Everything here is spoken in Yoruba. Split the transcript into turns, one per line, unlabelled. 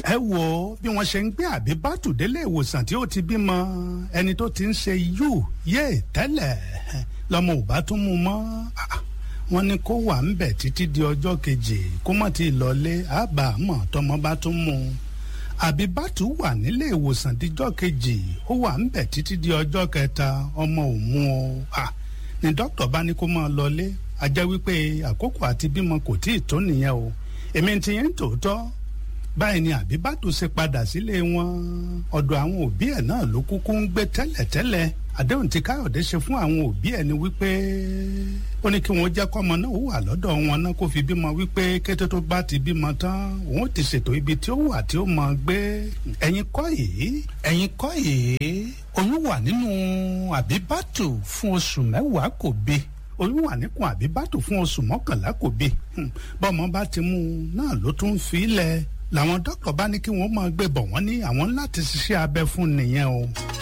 ẹ wo bí wọ́n ṣe ń gbé àbíbátù délé ìwòsàn tí ó ti bímọ ẹni tó ti ń ṣe yù yé tẹ́lẹ̀ lọ́mọ ò bá tún mú mọ́ wọ́n ní kó wà ń bẹ̀ títí di ọjọ́ kejì kó mọ̀ tí ì lọlé àbàmọ̀ tọmọ bá tún mú un àbíbátù wà nílé ìwòsàn díjọ́ kejì ó wà ń bẹ̀ títí di ọjọ́ kẹta ọmọ ò mú o ní dókítà bá ní kó máa lọlé a jẹ́ wípé àkókò àti bímọ kò tí ì tó nìyẹn o èmi ti yẹn tòótọ́ báyìí ni àbíbátù ṣe padà sílé wọn ọ̀dọ̀ àwọn òbí ẹ̀ náà ló kúkú ń gbé tẹ́lẹ̀tẹ́lẹ̀ àdéhùn tí káyọ̀dé ṣe fún àwọn òbí ẹ̀ ni wípé ó ní kí wọ́n jẹ́ kọ́mọ náà wà lọ́dọ̀ wọn náà kó fi bímọ wípé kété tó bá ti bímọ tán òun ti ṣètò ibi tí ó wà tí ó mọ gbé ẹ̀yin kọ́ yìí ẹ̀yin kọ́ yìí oyún wà nínú àbíbátù fún oṣù mẹ́wàá kò bí oyún wà níkùn àbíbátù fún oṣù mọ́kànlá kò bí bọ́mọ bá ti mú un náà ló tún fi í lẹ̀ làwọn dókítà bá ní kí wọ́n máa gbé bọ̀ wọ́n ní àwọn láti ṣiṣẹ́ abẹ fún nìyẹn o.